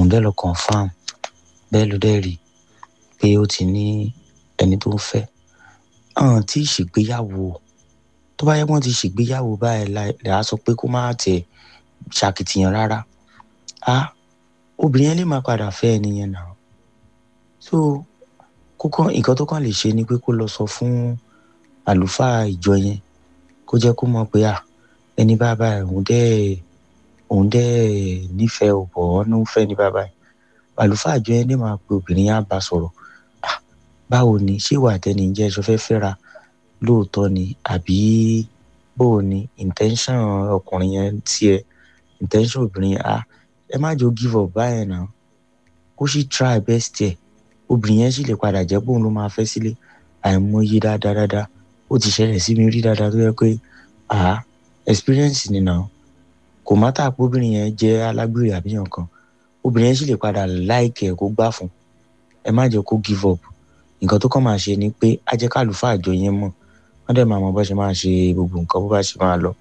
òun dẹ̀ lọ confam bẹ́ẹ̀ ló dẹ̀ rí pé ó ti ní ẹni tó ń fẹ́ hàn tí ìṣègbéyàwó tó bá yẹ kí wọ́n ti ṣègbéyàwó báyìí là á sọ pé kó má tẹ̀ ṣàkìtìyàn rárá á obìnrin yẹn lè má padà fẹ́ ẹni yẹn náà so kókó nǹkan tó kàn lè ṣe ni pé kó lọ sọ fún àlùfáà ìjọ yẹn kó jẹ́ kó mọ̀ pé à ẹni bàbá òun dẹ́ òun dẹ́ nífẹ̀ẹ́ ọ̀bọ̀ ọ́nú fẹ́ ní bàbá yìí àlùfáà ìjọ yẹn lè máa pe obìnrin yẹn á bá sọ̀rọ̀ báwo ni ṣé ìwà àtẹni jẹ́ ẹṣọ fẹ́ fẹ́ra lóòótọ́ ni àbí bóò ni intention ọkùnrin yẹn tiẹ̀ intention obìnrin yẹn ah ẹ má jọ give up báyẹn náà kó sì try best ẹ̀ obìnrin yẹn sì lè padà jẹ́ bóun ló máa fẹ́ sílé àìmọye dáadáa dáadáa ó ti ṣẹlẹ̀ sí mi rí dáadáa tó yẹ pé ah experience ni náà kò má tà pé obìnrin yẹn jẹ́ alágbèrè àbí nǹkan obìnrin yẹn sì lè padà like ẹ̀ kó gbà fún ẹ má jẹ́ kó give up nǹkan tó kàn máa ṣe ni pé á jẹ́ kálùfáà àjọ yẹn mọ̀ wọ́n dẹ̀ máa mọ bó ṣe máa ṣe gbogbo nǹkan bó bá ṣe máa lọ.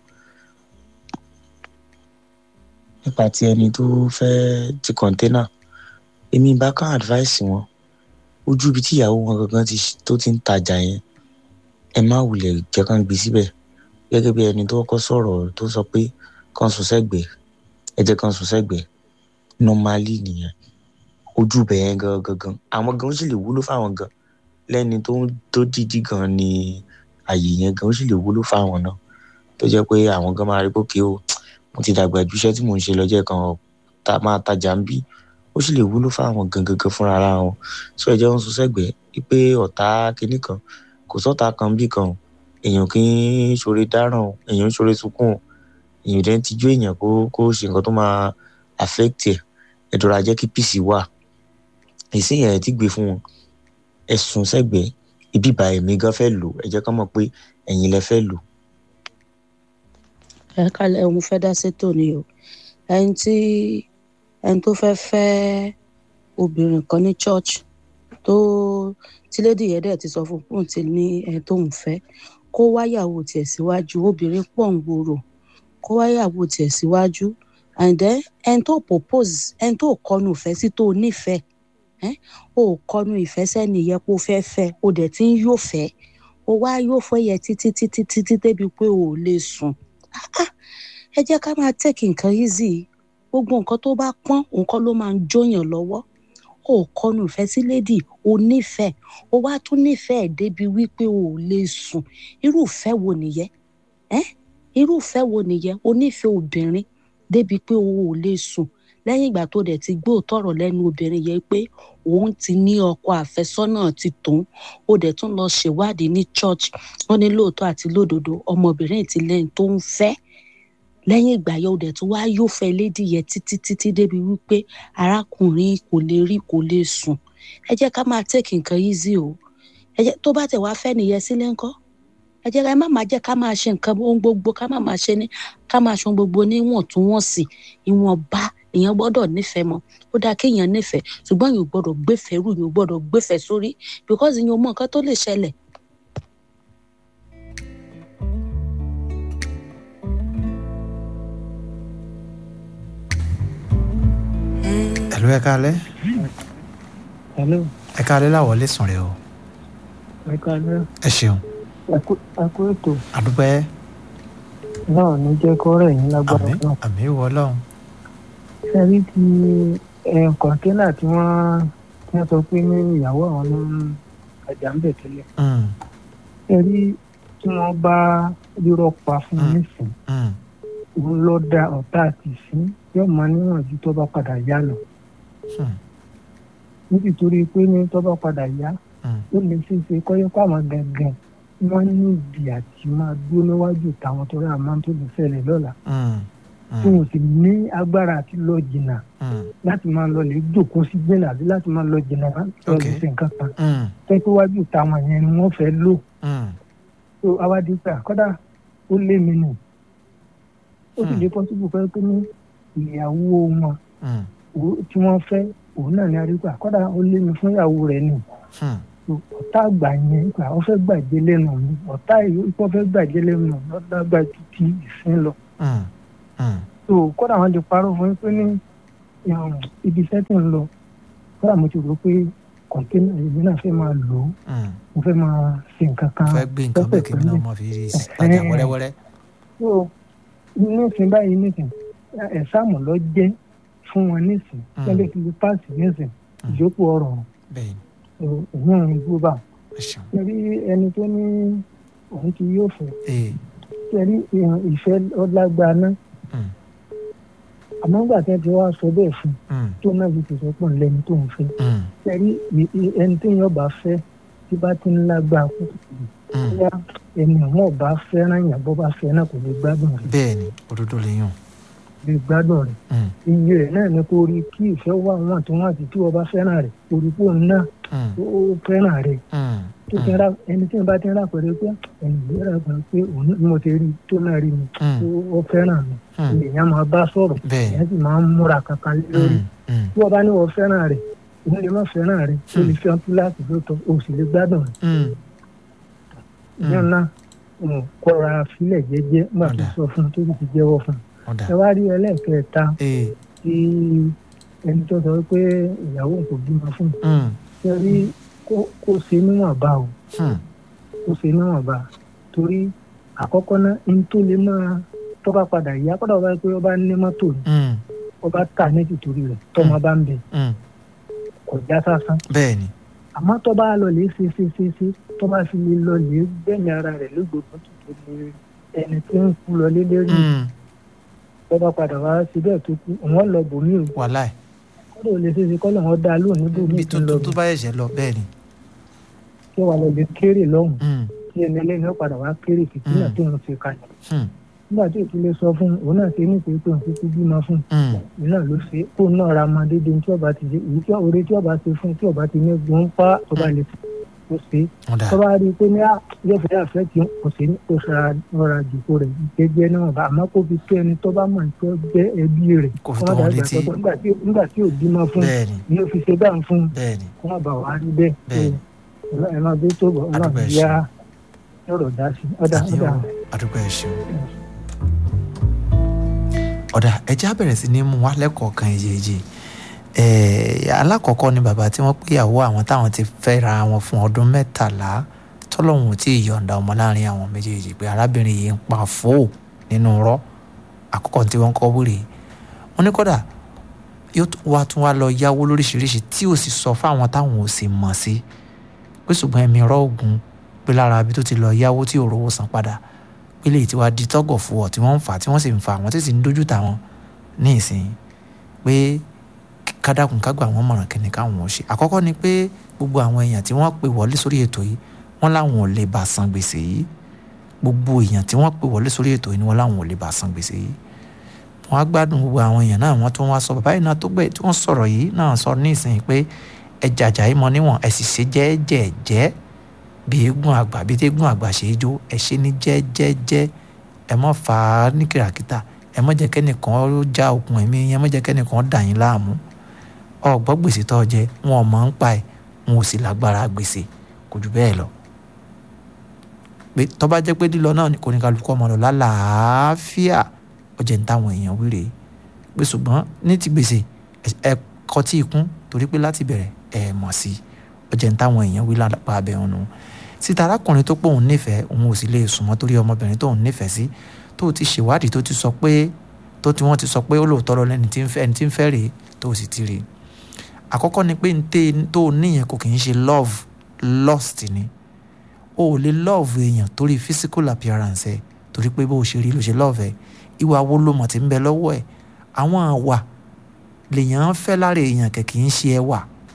nípa ti ẹni tó fẹ́ ti kọ̀ńténà èmi bá kàn advice wọn ojú ibi tí ìyàwó wọn gangan tó ti ń tajà yẹn ẹ má wulẹ̀ jẹ́ kán gbé síbẹ̀ gẹ́gẹ́ bí ẹni tó kọ́kọ́ sọ̀rọ̀ tó sọ pé kán sùn sẹ́gbẹ̀ẹ́ ẹ jẹ́ kán sùn sẹ́gbẹ̀ẹ́ normally nìyẹn ojú ibẹ̀ yẹn gan gangan àwọn gan ó sì lè wúlò fáwọn gan lẹ́ni tó tó dídí gan ni àyè yẹn gan ó sì lè wúlò fáwọn náà tó jẹ́ pé àwọn gan máa rí bókè o mo ti dàgbà ju iṣẹ́ tí mò ń ṣe lọ́jọ́ kan ta máa tajà ń bí ó sì lè wúlò fáwọn gan gangan fúnra ara wọn sọ ẹ jẹ́ ń sún sẹ́gbẹ̀ẹ́ wípé ọ̀tá kinní kan kò sọ́ta kan bí kan èèyàn kì í ṣoore dáràn èèyàn ń ṣoore sunkún èèyàn dẹ́n tijú èèyàn kó kó ṣe nǹkan tó máa affect ẹ̀ ẹ̀dọ̀rọ̀ ajẹ́ kí peace wà èsì yẹn ti gbé fún wọn ẹ̀sùn sẹ́gbẹ̀ẹ́ ibi ìbá ẹ̀mí gan fẹ́ lò ẹ jẹ́ ká mọ̀ pé ẹ̀yin lẹ fẹ́ lò. ẹ kálẹ̀ òun fẹ́ dá sétò ni o ẹni tí ẹni tó fẹ́ fẹ́ obìnrin kan ní church tó tí lédi yẹn dẹ̀ ti sọ fún un ti ní ẹni tó ń fẹ́ kó wáyàwó tiẹ̀ síwájú obìnrin pọ̀ ń gbòòrò kó wáyàwó tiẹ̀ síwájú and then ẹni tó propose ẹni tó kọnu ìfẹ́ sí tó nífẹ̀ẹ́ o kọnu ìfẹ́ sẹ́ni yẹ kó fẹ́ fẹ́ o dẹ̀ ti ń yóò fẹ́ o wá yóò fẹ́ yẹ títí títí títí débi pé o ò lè sùn ẹ jẹ́ ká máa take nǹkan easy gbogbo nǹkan tó bá pọ́n nǹkan ló máa ń jóyàn lọ́wọ́ o kọnu ìfẹ́ sí lédì o nífẹ̀ẹ́ o wá tún nífẹ̀ẹ́ débi wípé o ò lè sùn irú ìfẹ́ wo nìyẹn irú ìfẹ́ wo nìyẹn o nífẹ̀ẹ́ obìnrin débi pé o ò lè sùn lẹ́yìn ìgbà tó dẹ̀ ti gbọ́ tọ̀rọ̀ lẹ́nu obìnrin yẹn pé òun ti ní ọkọ àfẹ́sọ́nà ti tòun ó dẹ̀ tún lọ ṣèwádìí ní church wọ́n ní lóòótọ́ àti lódodo ọmọbìnrin ti lẹ́yìn tó ń fẹ́ lẹ́yìn ìgbà yẹn ó dẹ̀ tún wá yóò fẹ́ lédi yẹn títí títí débi wípé arákùnrin kò lè rí kò lè sùn ẹ jẹ́ ká máa take nǹkan easy o ẹ jẹ́ tó bá tẹ̀ wá fẹ́ nìyẹn sílé ńkọ́ ẹ jẹ́ ká má máa jẹ́ ká máa ṣe nǹkan ohun gbogbo ká má máa ṣe ní ká máa ṣe ohun gbogbo níwọ̀ntúnwọ̀nsì ìwọ̀nba èèyàn gbọ́dọ̀ nífẹ̀ẹ́ mọ́ ó dáa kéèyàn nífẹ̀ẹ́ ṣùgbọ́n èèyàn gbọ́dọ̀ gbéfẹ̀ẹ́ rú èèyàn gbọ́dọ̀ gbéfẹ̀ẹ́ sórí because èèyàn mọ nǹkan tó lè ṣẹlẹ̀. ẹ̀lú ẹ kálẹ́ hello ẹ kálẹ́ láwọ̀ lè sùn rẹ o ẹ kálẹ́ ẹ ṣeun ẹ kú ètò àdúpẹ́ náà ní jẹ́ kó rẹ̀ yín lágbára àmì náà àmì ìwọ ọlọ́run ṣe rí ti ẹ̀, kọ̀ńténà tí wọ́n tí wọ́n sọ pé ní ìyàwó àwọn ló ń tajà ń bẹ̀ tẹ́lẹ̀ Mm, ṣe rí tí wọ́n bá rírọ́ pa fún un Mm. nísìn mm, òun ló da ọ̀tá àti ìsín yóò máa níwọ̀n ju tó bá padà yá lọ mm, nítorí pé ní tó bá padà yá mm, ó lè ṣe é ṣe kọ́yọ́ pé àwọn gangan wọ́n ní ìdí àti máa dúró níwájú táwọn tó rí àmọ́ tó lè ṣẹlẹ̀ lọ́la mm, tí wọn sì ní agbára àti lọ jìnnà mm, láti máa lọ lè jókòó sí gbẹ̀nà àbí láti máa lọ jìnnà láti lọ lè Okay. ṣe nǹkan kan mm, tẹ́tí wájú táwọn yẹn ni wọ́n fẹ́ lò mm, tó awádìí pé àkọ́dà ó lé mi nù ó sì Hmm. lè pọ́sibú fẹ́ pé ní ìyàwó wọn mm, òun- tí wọ́n fẹ́ òun náà ní arígbà àkọ́dà ó lé mi fún ìyàwó rẹ̀ nù mm, tó ọ̀tá àgbà yẹn gbà ó fẹ́ gbàjé lẹ́nu mi ọ̀tá ìyókù fẹ́ gbàjé lẹ́nu mi lọ́dàgbà ju ti ìsín lọ mm, mm, tó kódà wọn lè parọ́ fún yín pé ní um, ibi iṣẹ́ tí ń lọ kódà mo ti rò pé kọ̀ńténà èmi náà fẹ́ máa lò ó Mm. mo fẹ́ máa ṣe nǹkan kan fẹ́ gbé nǹkan bẹ́ẹ̀ kí mi náà mọ̀ fi tajà wẹ́rẹ́wẹ́rẹ́. so nísìn báyìí nísìn ẹ̀sàmù lọ jẹ́ fún wọn nísìn Mm. tẹ́lẹ̀ fi lè páàsì nísìn Mm. ìjókòó ọ̀rọ̀ bẹ́ẹ̀ ni òun ò gbó bá ẹ ṣeun. torí ẹni tó ní òun ti yóò fẹ́ ee torí ìfẹ́ ọlágbá náà Mm. àmọ́ nígbà tí wọ́n ti wá sọ bẹ́ẹ̀ fún un Mm. tó náà fi tẹ̀sọ́ pọ̀ lẹ́ni tó ń fẹ́ Mm. torí ẹni tí yóò bá fẹ́ tí bá ti ń lágbá kúkú Mm. bóyá ẹni àwọn ọba fẹ́ràn yàn bó bá fẹ́ náà kò lè gbádùn rẹ̀ bẹ́ẹ̀ ni òdodo lè yàn. lè gbádùn rẹ̀ Mm. iye rẹ̀ náà ni kò rí kí ìfẹ́ wà wọ́n tí wọ́n àti tí wọ́n bá fẹ́ràn rẹ̀ orí pò náà Mm. ó fẹ́ràn rẹ̀ Mm. tó ti ra ẹni tí wọ́n bá ti ń rà pẹ̀lú pé ẹni yìí rà pẹ̀lú pé òun ní mo ti rí i tó náà rí mi Mm. ó- ó fẹ́ràn mi Mm. èèyàn máa bá sọ̀rọ̀ bẹ́ẹ̀ ni. èèyàn sì máa ń múra kankan lé lórí Mm. Mm. tí wọ́n bá ní wọ́n fẹ́ràn rẹ̀ òun lè má fẹ́ràn rẹ̀ ó lè Hmm. fẹ́ kíláàsì lóòótọ́ ó sì lè gbádùn rẹ̀ Mm. ìyẹn náà um, kọ́ra sílẹ̀ jẹ́jẹ́ nígbà tó Ọ̀dà. sọ fún un tó sì ti jẹ́wọ́ fún un ọ̀dà. ẹ wá rí ẹlẹ́ẹ̀kẹta ee tí ẹni tó sọ pé ìyàwó kò bímọ fún un Mm. ṣe rí kó- kó ṣe níwọ̀nba o Mm. kó ṣe níwọ̀nba torí àkọ́kọ́ náà ní tó lè máa tó bá padà yá kọ́dà wọ́n bá pé ó bá ní mọ́tò ni Mm. ó bá tà ní tìtorí rẹ̀ tọ́mọ bá ń bẹ Mm. kò já sásán bẹ́ẹ̀ ni. àmọ́ tó bá lọ lè ṣe ṣe ṣe ṣe tó bá fi lè lọ lè gbẹ̀mí ara rẹ̀ lógbòmọ́ tó tó lè ẹni tí ń kú lọ lé lérí Mm. tó bá padà wá sí bẹ́ẹ̀ tó kú òun lọ bòmí o wàhálà ẹ̀. kọ́dà ò lè ṣe ṣe kọ́ lọ́wọ́ dá lóun níbo ní bí tó ìtúlọ̀ tó tó bá ẹ̀ṣẹ̀ lọ bẹ́ẹ̀ ni. kí wàá lọ lè kéré lọ́hùn Mm. tí ẹni ẹlẹ́ni ó padà wá kéré fìtínà Mm. tó ń ṣe kalẹ̀ Mm. nígbà tí ìtúlẹ̀ sọ fún un òun náà ṣe nípe tó ń kúkú bímọ fún un Mm. òun náà ló ṣe kó náà ra ọmọ dédé tí ọba ti ṣe èyí tí oore tí ọba ṣe fún tí ọba ti ní gbọ́n pa ọba lè fi kó ṣe ọ̀dà. tó bá rí i pé ní à yóò fẹ́ àfẹ́ tí kò sí ní kó ṣara ọ̀rọ̀ àjòkó rẹ̀ jẹ́jẹ́ náà bá àmọ́ kó fi tó ẹni tó bá mọ̀ tó jẹ́ ẹbí rẹ̀ Kó fi kó tó má wọn dàgbà létí. tó nígbà tí nígbà tí ò bímọ fún bẹ́ẹ̀ ni ni ó fi ṣe báà fún bẹ́ẹ̀ ni. kó má bà wá rí bẹ́ẹ̀ Bẹ́ẹ̀. tó ẹ máa gbé tó bọ̀ Àdúgbò ọlọ́run ẹ̀ yá ọ̀rọ̀ dá sí ọ̀dà àmì ọ̀dà ò àdúgbò ẹ̀ ṣeun. ọ̀dà ẹja bẹ̀rẹ̀ sí ní mú wa lẹ́kọ̀ọ̀kan èjèèjì alákọ̀ọ́kọ́ ni bàbá tí wọ́n péyàwó àwọn táwọn ti fẹ́ra wọn fún ọdún mẹ́tàlá tọ́lọ́hún tí ì yọ̀ǹda ọmọ láàrin àwọn méjèèjì pé arábìnrin yìí ń pa fó nínú rọ́ àkọ́kọ́ tí wọ́n kọ́ wúre wọ́n ní kódà yóò tún wá tún wá lọ yáwó lóríṣiríṣi tí ò sì sọ fáwọn táwọn ò sì mọ̀ sí pé ṣùgbọ́n ẹ̀mí rọ́ ògùn pé lára ibi tó ti lọ yáwó tí ò rówó san padà pé lè ti wá di tọ́gọ̀ fún ọ tí wọ́n ń fà tí wọ́n sì ń fa àwọn tí sì ń dójú tà wọ́n ní ìsìn pé kádàkùn kágbà wọn mọ̀ràn kí ni káwọn ò ṣe àkọ́kọ́ ni pé gbogbo àwọn èèyàn tí wọ́n pè wọlé sórí ètò yìí wọ́n láwọn ò lè bá san gbèsè yìí gbogbo èèyàn tí wọ́n pè wọlé sórí ètò yìí ni wọ́n láwọn ò lè bá san gbèsè yìí wọ́n á gbádùn gbogbo àwọn èèyàn náà wọ́n tún wá sọ bàbá yìí náà tó gbẹ tí wọ́n sọ̀rọ̀ yìí náà sọ ní ìsìn pé ẹ jàjà yìí mọ níwọ̀n ẹ sì ṣe jẹ́ẹ́jẹ́ẹ́jẹ́ bí eégún àgbà bí eégún àgbà ṣe é jó ẹ ṣe ní jẹ́ẹ́jẹ́ẹ́jẹ́ ẹ mọ́ fà á ní kìràkìtà ẹ mọ́ jẹ́ kẹ́nìkan ó já okùn ẹ̀mí ẹ mọ́ jẹ́ kẹ́nìkan dà yín láàmú ọgbọ́n gbèsè tó jẹ wọn ò mọ̀ ń pa ẹ̀ wọn ò sì lágbára gbèsè kò jù bẹ́ẹ̀ lọ pé tó bá jẹ́ pé lílọ náà kò ní kálukú ọmọ lọ lálàáfíà ó jẹ́ ń táwọn èèyàn wíre pé ṣùgbọ́n ní ti gbèsè ẹ kọ́ tí ikún torí pé láti bẹ̀rẹ̀ ẹ mọ̀ sí ó jẹ́ ń táwọn èèyàn wí lápá abẹ́ ọ̀nù síta arákùnrin tó pé òun nífẹ̀ẹ́ òun ò sì lè sùnmọ́ torí ọmọbìnrin tó òun nífẹ̀ẹ́ sí tó ti ṣèwádìí tó ti sọ pé tó ti wọ́n ti sọ pé ó lóòótọ́ lọ lẹ́ni tí ń fẹ́ ẹni tí ń fẹ́ rèé tó sì ti rèé àkọ́kọ́ ni pé ntẹ́ tó níyẹn kò kì í ṣe love lust ni o ò lè love èèyàn torí physical appearance ẹ torí pé bó o ṣe rí ló ṣe love ẹ ìwà wo ló mọ̀ tí ń bẹ lọ́wọ́ ẹ̀ àwọn àwà lèèyàn ń fẹ́ lára èèyàn kẹ̀ kì í ṣe ẹwà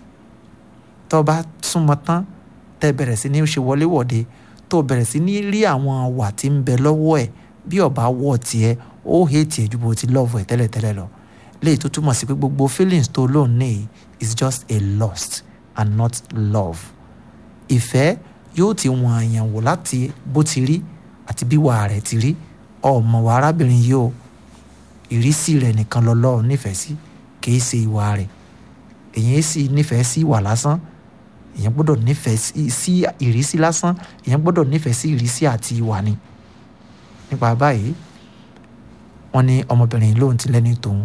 tó bá súnmọ́ tán tẹ́ bẹ̀rẹ̀ sí ní ṣe wọléwọ̀de tó bẹ̀rẹ̀ sí ní rí àwọn àwà tí ń bẹ lọ́wọ́ ẹ̀ bí ọba wọ̀ tiẹ̀ ó hate ẹ̀ ju bó ti love ẹ̀ tẹ́lẹ̀tẹ́lẹ̀ lọ léyìí tó túmọ̀ sí pé gbogbo feelings tó lóun ní is just a lust and not love ìfẹ́ yóò ti wọ̀n àyàn wò láti bó ti rí àti bí wàá rẹ̀ ti rí ọmọ wa arábìnrin yìí o ìrísí rẹ̀ nìkan lọ́lọ́ nífẹ̀ẹ́ sí kìí ṣe ìwà rẹ̀ èyàn sì nífẹ̀ẹ́ sí ìwà lásán èyàn gbọ́dọ̀ nífẹ̀ẹ́ sí ìrísí lásán èyàn gbọ́dọ̀ nífẹ̀ẹ́ sí ìrísí àti ìwà ni nípa báyìí wọ́n ní ọmọbìnrin lóun ti lẹ́ni tòun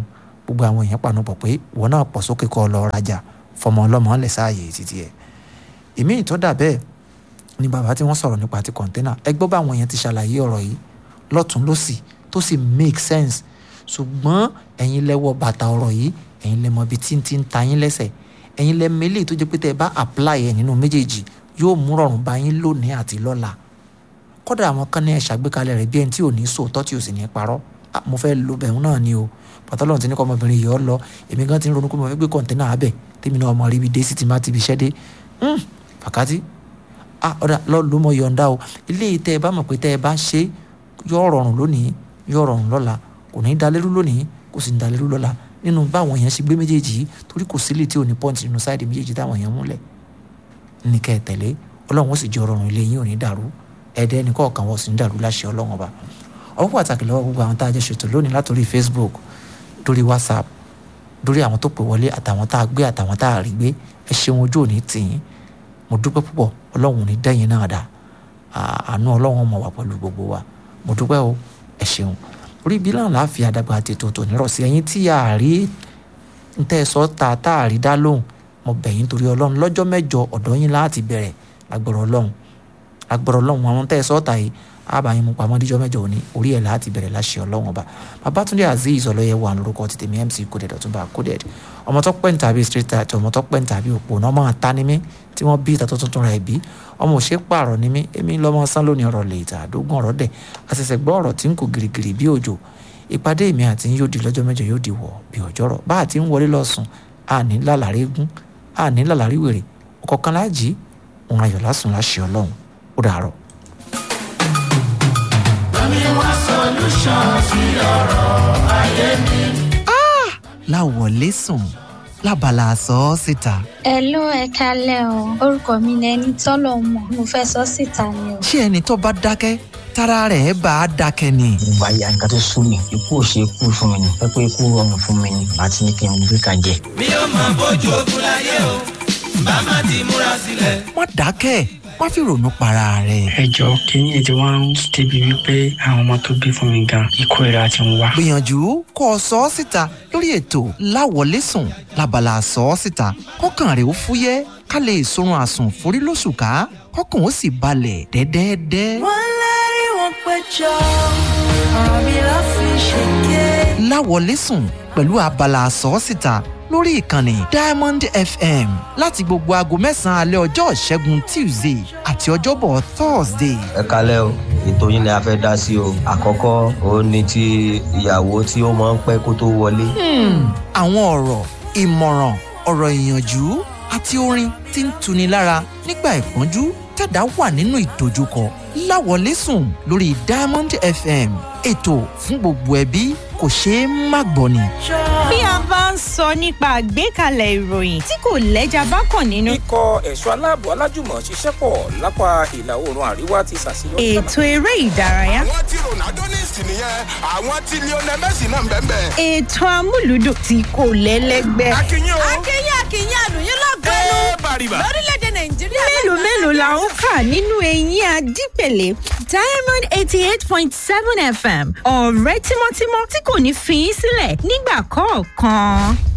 gbogbo àwọn èèyàn panupọ̀ pé ìwọ náà pọ̀ sókè kọ́ ọ lọ rajà fọmọ ọlọ́mọ lẹ̀ sáàyè títí ẹ̀ èmi ìtọ́ dà bẹ́ẹ̀ ni bàbá tí wọ́n sọ̀rọ̀ nípa ti kọ̀ńténà ẹ gbọ́ bá àwọn èèyàn ti ṣàlàyé ọ̀rọ̀ yìí lọ́tún lọ́sì tó sì make sense ṣùgbọ́n ẹ̀yin lẹ́wọ́ bàtà ọ̀rọ̀ yìí ẹ̀yin lẹ mọ ibi tí ń ti ń ta yín lẹ́sẹ̀ ẹ̀yin lẹ mẹ́lẹ̀ tó jẹ́ pé tẹ́ ẹ bá apply ẹ̀ nínú méjèèjì yóò mú rọrùn bá yín lónìí àti lọ́la kódà àwọn kan ní ẹ̀ ṣàgbékalẹ̀ rẹ̀ bí ẹni tí ò ní sòótọ́ tí ò sì ní parọ́ Ah, mo fẹ́ lo bẹ̀rù náà ni o pàtọ́lọ́run ti ní kọ́ ọmọbìnrin yìí ọ lọ èmi gan ti ń ronú pé mo fẹ́ gbé kọ̀ǹténà abẹ tèmi náà ọmọ rí ibi dé sí ti má ti ibi iṣẹ́ dé Hmm, fàkátì ah ọ̀dà lọ́ọ́ ló mọ yọ̀ǹda o ilé tẹ́ ẹ bá mọ̀ pé tẹ́ ẹ bá ṣe yóò rọrùn lónìí yóò rọrùn lọ́la kò ní í dalérú lónìí kò sì ní dalérú lọ́la nínú báwọn èèyàn ṣe gbé méjèèjì yìí torí kò sílẹ̀ tí ò ní pọ́ǹtì nínú sáìdì méjèèjì táwọn èèyàn múlẹ̀ ní kẹ́ ẹ tẹ̀lé ọlọ́run ó sì jẹ́ ọrọ̀rùn ilé yín ò ní dàrú ẹ̀ẹ́dẹ́ ẹnì kọ̀ọ̀kan wọ́n sì ní dàrú láṣẹ ọlọ́run ọba ọwọ́ pàtàkì lọ́wọ́ gbogbo àwọn tá a jẹ́ ṣètò lónìí látòrí Facebook lórí WhatsApp lórí àwọn tó pè wọlé àtàwọn tá a gbé àtàwọn tá a rí gbé ẹ ṣeun ojú òní tìyín mo dúpẹ́ púpọ̀ ọlọ́run ò ní dẹ́yìn náà dá àánú ọlọ́run mọ̀ wá pẹ̀lú gbogbo wa mo dúpẹ́ o ẹ ṣeun orí ibi náà láàfin àdàgbà àti ètò tòní rọ̀ sí ẹ̀yin tí a rí ń tẹ́ ẹ sọ ta tá a rí dá lóhùn mo bẹ̀ yín torí ọlọ́run lọ́jọ́ mẹ́jọ ọ̀dọ́ yín láti bẹ̀rẹ̀ lágbọ̀rọ̀ ọlọ́run lágbọ̀rọ̀ ọlọ́run àwọn tẹ́ ẹ sọ ta yìí àbáyín mu pamọ́ díjọ́ mẹ́jọ òní orí ẹ̀ láti bẹ̀rẹ̀ láṣẹ ọlọ́run ọba babatunde azeez ọlọ́yẹ wà lórúkọ ti tèmi mc coded ọ̀túnba coded ọmọ tó pẹ́ ń tàbí straight tight ọmọ tó pẹ́ ń tàbí òpó náà máa ta ni mí tí wọ́n bí ìtàtọ́ tuntun rẹ̀ bí ọmọ òṣè pààrọ̀ ni mí èmi lọ́mọ sán lónìí ọ̀rọ̀ lè ìta àdógún ọ̀rọ̀ dẹ̀ àṣẹ̀ṣẹ̀ gbọ́ ọ̀rọ̀ tí ń kò girigiri bí òjò ìpàdé mi àti yóò di lọ́jọ́ mẹ́jọ yóò di wọ̀ bí ọjọ́rọ̀ bá àti ń wọlé lọ́sùn àní lálàrí gún àní lálàrí wèrè ọ̀kọ̀ọ̀kan láàjì òun ayọ̀ lásùn láṣẹ ọlọ́run ó dàárọ̀. láwọlé sùn lábala sọ ọ́ síta. Hello ẹ kalẹ́ o orúkọ mi ni ẹni tọ́lọ̀ mọ̀ mo fẹ́ sọ síta ni o. ṣé ẹni tó bá dákẹ́ tára rẹ̀ bá a dákẹ́ ni. ìwà ìyá nǹkan tó sún mi ikú ò ṣe é kú fún mi ni pẹ́pẹ́ ikú rọrùn fún mi ni àti ní kí n gbé kan jẹ. mi ò máa bójú ogun láyé o bá má ti múra sílẹ̀. má dákẹ́ má fi ronú para rẹ̀. ẹ jọ kínní ètò wa ń débi wípé àwọn ọmọ tó bí fún mi gan ikú ìra ti ń wá. gbìyànjú kó o sọ ọ́ síta lórí ètò láwọlé sùn lábala sọ ọ́ síta kọ́kàn rẹ̀ ó fúyẹ́ ká lè sorun àsùn forí lóṣù ká kọ́kàn ó sì balẹ̀ dẹ́dẹ́dẹ́. wọ́n lérí wọn péjọ ọ̀rọ̀ mi ló fi ṣèké. láwọlé sùn pẹ̀lú abala sọ́ọ́sìta lórí ìkànnì diamond fm láti gbogbo aago mẹ́sàn-án alẹ́ ọjọ́ ìṣẹ́gun tuesday àti ọjọ́bọ̀ thursday. ẹ kalẹ́ o ètò yín ni a fẹ́ dá sí o àkọ́kọ́ òun ni ti ìyàwó tí ó máa ń pẹ́ kó tó wọlé. àwọn ọ̀rọ̀ ìmọ̀ràn ọ̀rọ̀ ìyànjú àti orin tí ń tuni lára nígbà ìpọ́njú tẹ̀dá wà nínú ìdojúkọ láwọlé sùn lórí diamond fm ètò fún gbogbo ẹbí kò ṣeé má gbọ́ ni. bí a bá ń sọ nípa àgbékalẹ̀ ìròyìn tí kò lẹ́jà bá kàn nínú. ikọ̀ ẹ̀ṣọ́ aláàbò alájùmọ̀ ṣiṣẹ́ pọ̀ lápá ìlà oòrùn àríwá ti ṣàṣeyọrí. ètò eré ìdárayá. àwọn tí ronaldo ní ìsìn nìyẹn àwọn tí lionel messi náà ń bẹ́ẹ̀ bẹ́ẹ̀. ètò amúlùdùn tí kò lẹ́lẹ́gbẹ́. akínyìn o. akínyìn akínyìn àlùyìn lọ́gọ́nù ẹ bàrìbà. lórílẹ̀‐èdè nàìjíríà. mélòó mélòó la ń kà nínú eyín adípèlé diamond eighty eight point seven fm ọ̀rẹ́ tímọ́tímọ́ tí kò ní fi í sílẹ̀ nígbà kọ̀ọ̀kan.